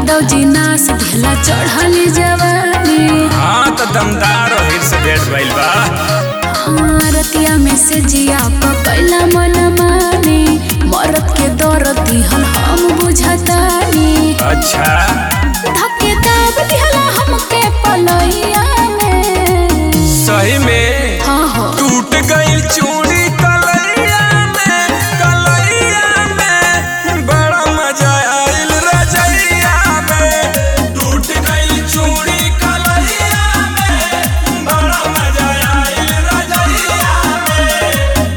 यादव जी नास ढेला चढ़ली जवानी हाँ तो दमदार और हिट से भेंट भइल बा हाँ, रतिया में से जिया पकैला मन मानी मरद के दर्द दिहल हम बुझतानी अच्छा धक्के दाब दिहला हमके पलैया में सही में हाँ हो टूट गई चूड़ी कलैया में कलैया में बड़ा मजा आइल रजैया में टूट गई चूड़ी कलैया में बड़ा मजा आइल रजैया में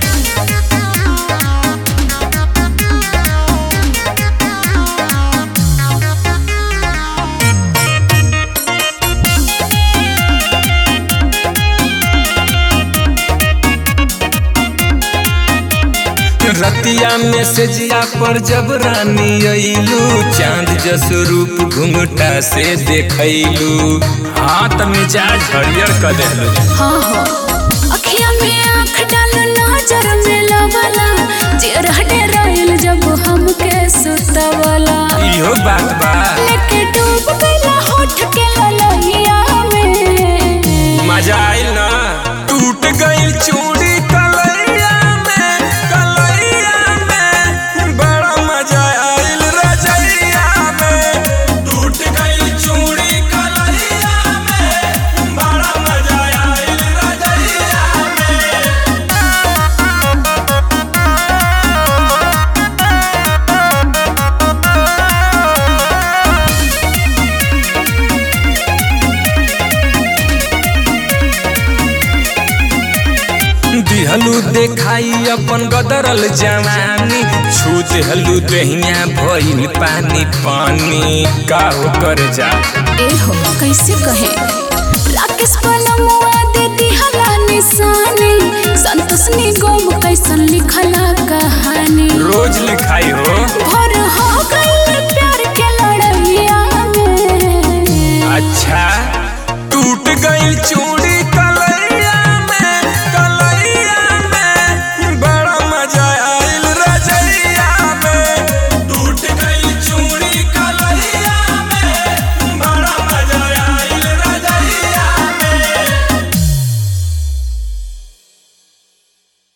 रतिया में से जिया पर जब रानी अइलू चांद जस रूप घुंघटा से देखैलू हाथ मिजाज हरियर कर देलू हाँ हो अखिया में आँख डाल नजर में लवला जेर डेराइल जब हमके सुतवला इहो बात बा लेके डूब गइला होठ के ललैया में मजा आइल ना टूट गई चूड़ी कलैया में कलैया में बड़ा मजा आइल रजैया में टूट गई चूड़ी कलैया में बड़ा मजा आइल रजैया में दिहलू देखाई अपन गदरल जवानी छू देहलू दहिया भइल पानी पानी का हो कर जा ए हो कैसे कहे राकेश पलमुआ दे दिहला निशानी संतोष निगम कैसन लिखला कहानी रोज लिखाई हो भर हो गइल प्यार के लड़ैया में अच्छा टूट गई चूड़ी